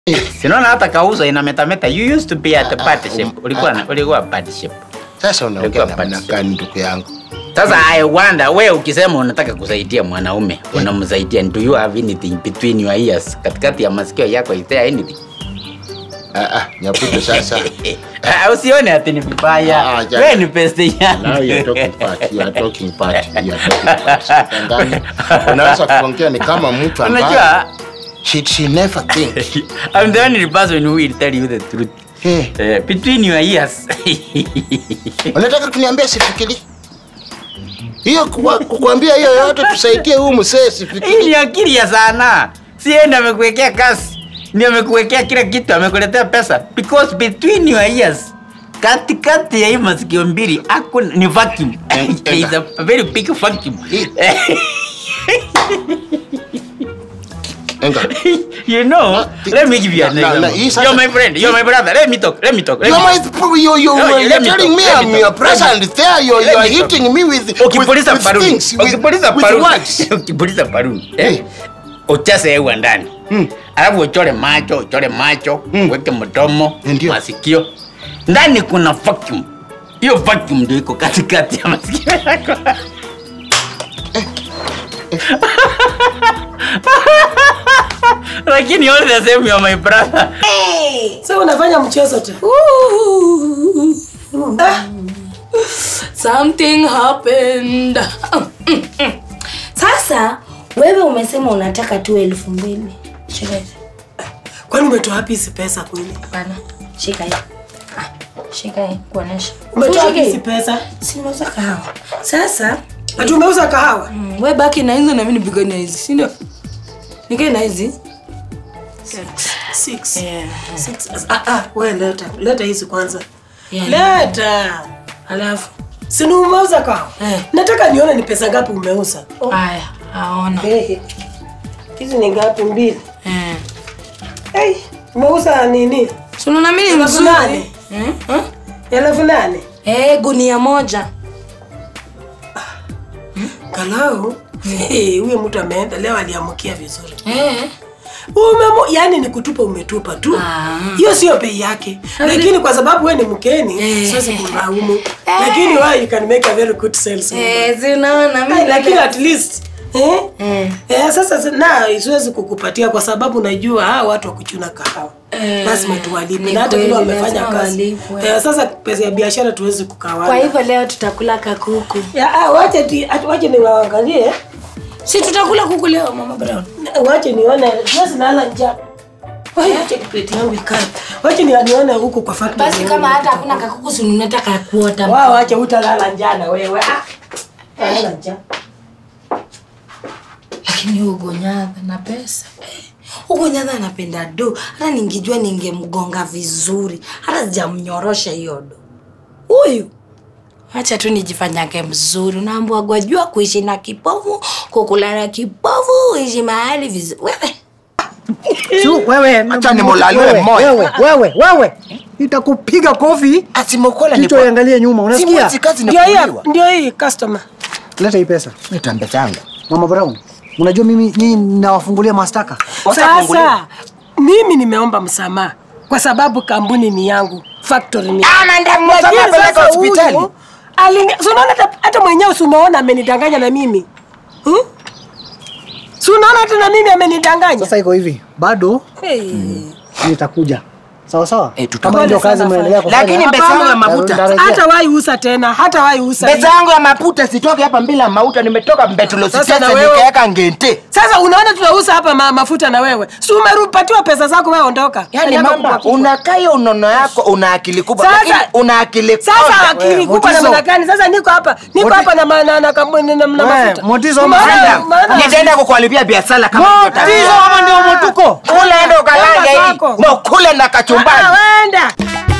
Sinaona hata kauzo inametameta. You used to be at the party ah, ship. um, Ulikuwa ah, na ulikuwa party ship. Sasa unaongea Ilikuwa namna party. gani ndugu yangu? Sasa I wonder wewe ukisema unataka kusaidia mwanaume, unamsaidia do you have anything between your ears? Katikati ya masikio yako is there anything? Ah, ah, nyaputo sasa. Ah, Usione ati ni Ah, vibaya. ah, Wewe ni peste yangu. Now you're talking part. You are talking part. You are talking part. Sipendani. Unaweza kuongea ni kama mtu ambaye Unajua she, she never think. I'm the only person who will tell you the truth. Eh, Eh, between your ears. unataka kuniambia sifikiri? Hiyo kuwa- kukuambia hiyo yote tusaidie huyu mzee Hii ni sifikiri. akili ya sana. Si yeye ndiye amekuwekea kazi. Ndio amekuwekea kila kitu, amekuletea pesa. Because between your ears, katikati ya hii masikio mbili ako ni vacuum. Eh, There is a very big vacuum. Enga. you know, let me give you an Na- na- example. hii sasa- You're my friend, you're my brother. Let me talk, let me talk. Let You're me my talk. you you No, you're let me telling talk, me let me I'm talk, your let me present there. You're Let you're me talk. hitting me with with, Ukipuliza with paruni. things with, Ukipuliza with paruni. words. Ukipuliza paruni. Eh. Eh. Uchase hewa ndani. Mm. Alafu uchore macho, uchore macho, Mm. uweke mdomo, Ndio. masikio. Ndani kuna vacuum. Hiyo vacuum ndio iko katikati ya masikio yako. Lakini all the same you're my brother. Sasa unafanya mchezo tu. Ah. Something happened. Sasa wewe umesema unataka tu elfu mbili. Shika hizi. Kwani umetoa wapi hizi pesa kweli? Bana, shika hii. Ah, Shika hii kuonesha. Umetoa Shika wapi hizi hii. pesa? Si unauza kahawa. Sasa Ati umeuza kahawa? Mm, we baki na hizo na mimi nipigane na hizi, si ndio? Nikae na hizi. Six. Yeah. Six. Ah, ah, we leta. Leta hizi kwanza. Yeah. Leta. Alafu Si ni umeuza kahawa? Eh. Nataka nione ni pesa ngapi umeuza. haya, aona. Eh. Hizi ni ngapi mbili? Eh. Hey, umeuza nini? Si unaona mimi ni Elfu mzuri. nane. Eh? Eh? Elfu nane. Eh, gunia moja. Kalau eh, huyo mtu ameenda leo aliamukia vizuri. Eh. Umemo, yani ni kutupa umetupa tu. Ah. Hiyo sio bei yake. Lakini kwa sababu wewe ni mkeni, Eh. siwezi kumlaumu. Lakini wewe you can make a very good sales. Eh, si unaona mimi Ai, lakini at least eh? Eh. Eh, sasa si- na siwezi kukupatia kwa sababu najua hawa watu wa kuchuna kahawa Eh, lazima tuwalipe ni na hata vile kweli, wamefanya lazima kazi walipwe. eh, sasa pesa ya biashara tuwezi kukawana Kwa hivyo leo tutakula kakuku. ya, ah, wache ti- ati- wache niwaangalie Si tutakula kuku leo Mama Brown. wache nione siwezi nala njaa Ai, wache plate yangu ikae wache ni- nione huku kwa factory Basi kama hata hakuna kakuku si unataka kuota. wao wache utalala njaa na wewe ah lala njaa Lakini huyo Gonyadha na pesa. Eh, Huyo Gonyadha anapenda do. Hata ningejua ningemgonga vizuri. Hata sijamnyorosha hiyo do. Huyu Acha tu nijifanyage mzuri. Unaambiwa gwajua kuishi na kipofu, kukula na kipofu, uishi mahali vizuri. Wewe. Su, wewe Acha nimulalie wewe, mmoja. wewe, wewe, wewe. Nitakupiga kofi Asimokola ni kichwa iangalie nyuma, unasikia? Simu kazi ndio hii inakuliwa. ndio hii customer Leta hii pesa. Leta pesa yangu. Mama Brown, unajua mimi nyinyi nawafungulia mastaka. Sasa mimi nimeomba msamaha kwa sababu kampuni ni yangu, factory ni Ah, nenda msamaha Lakini peleka sasa hospitali. huyu, alini- si unaona hata- hata mwenyewe si umeona amenidanganya na mimi hmm? si unaona hata na mimi amenidanganya Sasa iko hivi, bado hey. nitakuja. Sawa sawa? Eh, tutakuja. Kama ndio Pole kazi sana, mnaendelea kufanya. Lakini pesa yangu ya Hapana. mafuta. Nitarejea. hata wai usa tena hata wai usa Pesa yangu ya mafuta sitoke hapa bila mauta, nimetoka Mbetulo Sasa Sitesa na wewe- nikaweka ngente. sasa unaona tunauza hapa ma, mafuta na wewe si umerupatiwa pesa zako wewe ondoka Yaani Kanyaga mama, kubwa kichwa. unakaa hiyo unono yako una akili kubwa, Sasa- lakini una akili sasa konde. akili kubwa Motizo. namna gani sasa niko hapa niko Moti- hapa na ma- na na kampuni na na Wewe, mafuta Motizo, Umeona- maana- umeona- Nitaenda kukuharibia biashara kama Motizo unataka. ama ndio motuko? Kula endo Kwenda kalange hii. zako. Na ukule na kachumbari. Ah, wenda